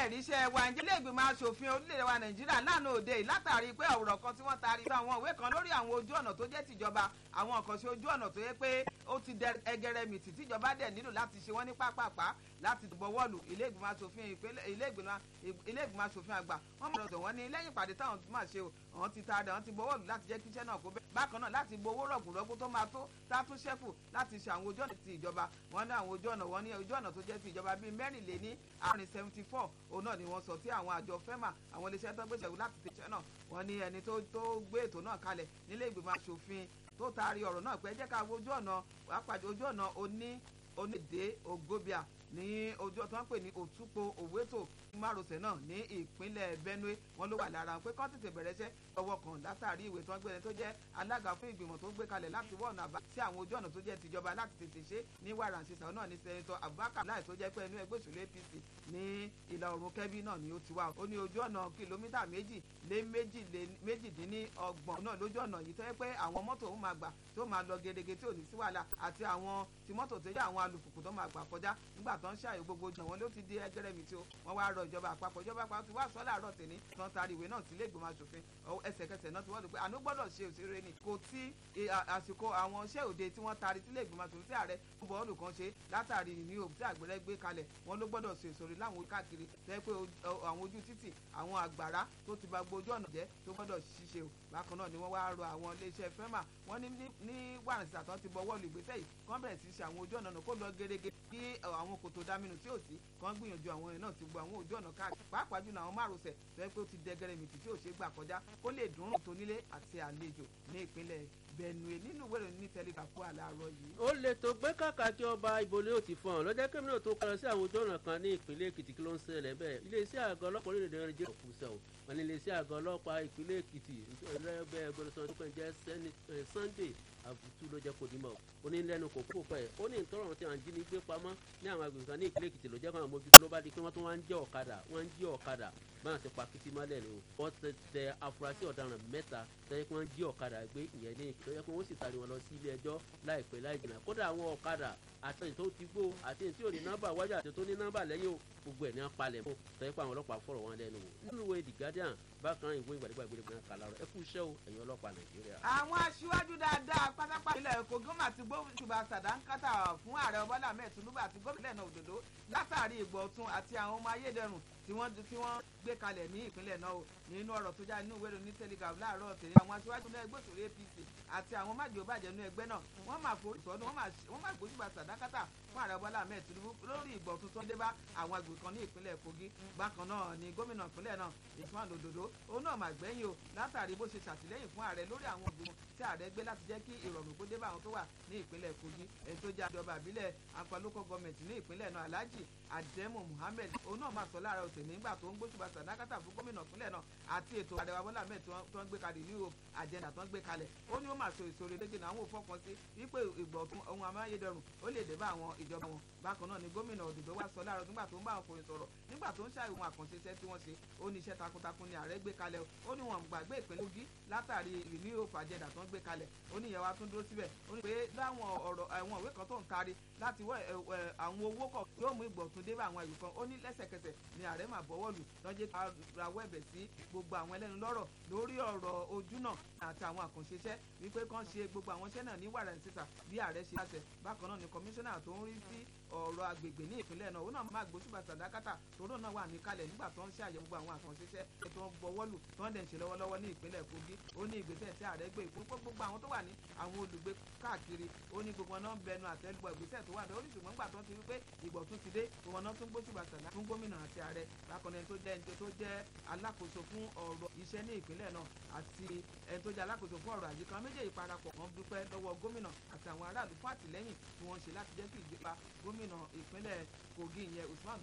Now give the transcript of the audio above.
ẹ̀rí iṣẹ́ wa ǹjẹ́ ilé ìgbìmọ̀ asòfin orílẹ̀-èdè wa nàìjíríà lánàá òde yìí látàrí pé ọ̀rọ̀ kan tí wọ́n taari sí àwọn ìwé kan lórí àwọn ojú ọ̀nà tó jẹ́ tìjọba àwọn àkànṣe ojú ọ̀nà tó yẹ pé ó ti dẹ ẹgẹrẹmìtì tíjọba dẹ̀ nílò láti ṣe wọ́n ní pápápá láti bọ̀wọ́lù ilé ìgbìmọ̀ asòfin ìpínlẹ̀ ilé ìgbìmọ̀ asòfin àgbà wọ́n mọ̀ lọ́sọ̀ wọ́n ní lẹ́yìn ìpàdé táwọn máa ṣe àwọn ti taari àwọn ti bọ̀wọ́lù láti jẹ́ kí iṣẹ́ náà kó bẹ́ẹ̀ bákan náà láti gbowó rọ̀gùnrọ̀gùn tó máa tó tátún ṣẹ́kù láti ṣe àwọn ojú ọ̀nà ti ìjọba wọ́n ní àwọn ojú ọ̀nà wọ́n ní ojú ọ̀nà tó jẹ́ ti ìjọba bíi mẹ́rìnléní àárín seventy four òun náà ni wọ́n sọ tí àwọn àjọ fẹ́mà àwọn iléeṣẹ́ tó gbèsè láti tẹ̀sẹ̀ náà wọ́n ní ẹni tó gbé ètò náà kalẹ̀ nílé ìgbìmọ̀ asòfin tó taari ọ̀rọ̀ náà pé jẹ́ ká wo ojú ọ̀nà àpàdé ojú ọ̀nà oní onídé ògbóbíà ní ojú ọ̀tún wọn pè ní òtúpo òwétò márosẹ̀ náà ní ìpínlẹ̀ benue wọn ló wà lára pé kán tètè bẹ̀rẹ̀ iṣẹ́ ọwọ́ kan látàrí ìwé tí wọ́n gbé ẹni tó jẹ́ alága fún ìgbìmọ̀ tó gbé kalẹ̀ láti wọ́ọ̀nà àbá sí àwọn ojú ọ̀nà tó jẹ́ tìjọba láti tètè ṣe ní wàràǹṣeṣà náà ní sẹ́ńtọ̀ abubakar láì tó jẹ́ pé ẹnu ẹgbẹ́ òṣèlú apc ní ìlà oòrùn kẹ́bí náà ni ó ti wá ó ní ojú ọ̀nà kìlómítà méjì lé méjìdínlọ́gbọ̀n náà lójú ọ̀nà yìí tó yẹ pé àwọn mọ́tò ó máa gbà tó máa lọ gerege tí ò ní sí wàhálà àti àwọn tí mọ́tò tó jẹ́ àwọn alùpùpù tó máa gbà kọjá nígbà tó ń ṣàyè gbogbo jù wọn ló ti di ẹgẹrẹmì tí wọ́n wá rọ ìjọba àpapọ̀ ìjọba àpapọ̀ ti wá sọ láàárọ̀ tèmi tán taari ìwé náà sílé ìgbìmọ̀ asòfin ẹsẹ̀kẹsẹ̀ náà ti wọ́n lò pé àánú gbọ́dọ̀ ṣe òṣèré ni kò tí àsìkò àwọn iṣẹ́ òde tí wọ́n taari sílé ìgbìmọ̀ asòfin sí ààrẹ fún bọ́ọ̀lù kan ṣe látàrí ní òbí tí àgbẹ̀rẹ̀ gbé kalẹ̀ wọn ló gbọ́dọ̀ ṣe ìṣòro láwọn káàkiri tẹ́ pé àwọn ojú títì àwọn àgbàrá tó ti ba gbójú ọ̀nà jẹ́ tó gbọ́dọ̀ ṣiṣẹ́ o bákan náà ni wọ́n wá rọ àwọn iléeṣẹ́ fẹ́mà wọ́n ní ní wàràǹsì àtọ́ ti bọ́wọ́ lu ìgbésẹ̀ yìí kán bẹ̀rẹ̀ sí ṣe àwọn ojú ọ̀nà náà kó lọ gerege kí àwọn kòtò dámínú tí ò sí kán gbìyànjú àwọn ẹ̀ náà ti gbọ́ àwọn ojú ọ̀nà káàkiri pàápàá jùlọ àwọn márosẹ̀ tẹ́ pé ó ti dẹgẹrẹ mìtì tí ò ṣe gbà kọjá kó lè dùnrùn tó nílé àti àlejò ní ìpínlẹ̀ benue nínú ìwé ìròyìn ní tẹlifàfù àlàárọ̀ yìí. ó lè tó gbé kàkàkí ọba ìbòlè ò ti fọhàn lọ́jọ́ kí mìíràn tó kọlọ sí àwọn ojú ọ̀nà kan ní ìpínlẹ̀ èkìtì kí ló ń ṣẹlẹ̀ bẹ́ẹ̀ iléeṣẹ́ àgọ́ ọlọ́pàá orílẹ̀-èdè nàìjíríà kù sẹ́ o wọn ní iléeṣẹ́ àgọ́ ọlọ́pàá ìpínlẹ̀ èkìtì ẹlẹ́bẹ̀ ẹgbẹ̀rún tó kàn jẹ́ sunday àbùtú ló jẹ́ kó dìímọ̀ ó ní lẹ́nu kò kó pẹ́ ó ní ìtọ́rọ̀ tí àwọn jínigbé pamọ́ ní àwọn agbègbè kan ní ìpínlẹ̀ èkìtì ló jẹ́ kó àwọn mójútó ló bá di pé wọ́n tún wá ń jẹ́ ọ̀kadà wọ́n ń jí ọ̀kadà báwọn ti pa kìtì mọ́lẹ̀ ni o wọ́n ti tẹ afurasí ọ̀daràn mẹ́ta tẹ́lẹ̀ pé wọ́n jí ọ̀kadà gbé ìyẹn ní ìpínlẹ̀ pé wọ́n sì tari wọn lọ sí ilé ẹjọ́ láìpẹ́ láì jìnnà kódà àwọn ọ̀kadà àti tó ti gbó àti tí ò ní nọ́mbà wájú àti tó ní nọ́mbà lẹ́yìn o gbogbo ẹ̀ ní apalẹ̀ mọ́ tẹ́lẹ̀ pé àwọn ọlọ́pàá fọ̀rọ̀ wọn lẹ́nu wò nínú ìwé the guardian bákan ìwé ìgbàdégbà ìgbèrè kan kà lárọ ẹ kú iṣẹ́ o ẹ̀yin ọlọ́pàá nàìjíríà. àwọn aṣíwájú dáadáa pátápátá ilẹ̀ èkó gómìnà àti gbóṣùbà sàdánkátà fún ààrẹ bọ́lá ahmed tinubu àti gómìnà náà òdòdó látàrí ìgbọ̀tún àti àwọn ọmọ ayédèrú tí wọ́n tí wọ́n gbé kalẹ̀ ní ìpínlẹ̀ náà o nínú ọ̀rọ̀ tó já inú ìwé ìròyìn telegraph láàárọ̀ tèmi àwọn aṣíwájú náà ẹgbẹ́ òṣèlú apc àti àwọn májèlébàjẹ́ nínú ẹgbẹ́ náà wọ́n máa forí sọ́dún wọ́n máa gbójúbà sàdákátà fún ààrẹ bọ́lá ahmed tinubu lórí ìgbọ̀tún tó ń dé bá àwọn agbègbè kan ní ìpínlẹ̀ kogi bákan náà ni gómìnà ìpínlẹ̀ náà ìfúnwàn òdòdó òun náà máa gbẹ́yìn o látàrí bó ṣe ṣàtìlẹ́yìn fún ààrẹ lórí àwọn ìgbìmọ̀ tí ààrẹ gbé láti jẹ́ kí ìrọ̀rùn kó dé bá àwọn tó wà ní ìpínlẹ̀ kogi èyí tó jẹ́ àjọba àbílẹ̀ apalókọ̀ gọọmẹ̀ntì ní ìpínlẹ̀ náà alhaji ademu muhammed òun náà máa sọ láàárọ̀ òsè nígbà tó ń gbóṣùbà sàdákàtà fún gómìnà ìpínlẹ̀ náà àti ètò àdẹwà bọ́lá mẹ́ẹ̀ tó ń gbé kalẹ̀ ní àjẹndà tó ń gbé kalẹ̀ ó ní ó máa so ìṣòro lẹ́gẹ̀ náà àwọn òfọkàn sí wípé ìgbọ̀tún ohun amáyédẹrùn ó lè dé bá àwọn ìjọba wọn bákan náà ni gómìnà òdòdó wá sọ láàárọ̀ nígbà tó ń bá àwọn fòyìn sọ̀rọ̀ nígbà tó ń ṣàyẹ̀wò àkànṣe iṣẹ́ tí wọ́n ṣe ó ní iṣẹ́ takuntakun ni ààrẹ gbé kalẹ̀ ó ní wọn gbàgbé ìpínlẹ̀ Kogi látàrí ìní òfò àjẹdà tó ń gbé kalẹ̀ ó ní ìyẹn wa tún dúró síbẹ̀ ó ní pé láwọn ọ̀rọ̀ àwọn ìwé kan tó ń tari láti wọ àwọn owó kọ̀ yóò mú ìgbọ̀tún dé bá àwọn ìlú kan ó ní lẹ́sẹ̀kẹsẹ̀ ni ààrẹ máa bọ́wọ́ lù lọ́jẹ́ rawọ́ ẹ̀bẹ̀ sí gbogbo àwọn ẹlẹ́nu lọ́rọ̀ lórí ọ̀rọ̀ ojú náà àti àwọn àkànṣe iṣẹ́ wípé kán ṣe gbogbo àwọn iṣẹ́ náà ní wàrà ìsísà bí ààrẹ ṣe láṣẹ bákan náà ni kọmíṣánná tó ń rí sí ọ̀rọ̀ agbègbè ní ìpínlẹ̀ náà ó náà máa gbóṣùbà sàdákàtà tòró náà wà ní kalẹ̀ nígbà tó ń ṣe àyẹ̀wò gbogbo àwọn àkànṣe iṣẹ́ tó ń bọwọ́ lù tó ń dẹ̀ ń ṣe lọ́wọ́lọ́wọ́ ní ìpínlẹ̀ Kogi ó ní ìgbésẹ̀ tí ààrẹ gbé ìpínpọ̀ gbogbo àwọn tó wà ní àwọn olùgbé káàkiri ó ní gbogbo náà ń bẹnu àtẹ́lùbọ̀ ìgbésẹ̀ tó wà ní orí ṣùgbọ́n gbà tó ti wípé ìgbọ̀tún ti dé gbogbo náà tún gbóṣùbà sàdá fún gómìnà àti ààrẹ bákan ẹni tó jẹ́ ẹni tó jẹ́ alákòóso fún ọ̀rọ̀ iṣẹ́ ní ìpínlẹ̀ náà àti ẹni tó jẹ́ alákòóso fún ọ̀rọ̀ àyíká méjèèjì parapọ̀ wọ́n dúpẹ́ lọ́wọ́ gómìnà àti àwọn aráàlú fún àtìlẹ́yìn tí wọ́n ṣe láti jẹ́ kí ìjọba gómìnà ìpínlẹ̀ Kogi ìyẹn Usman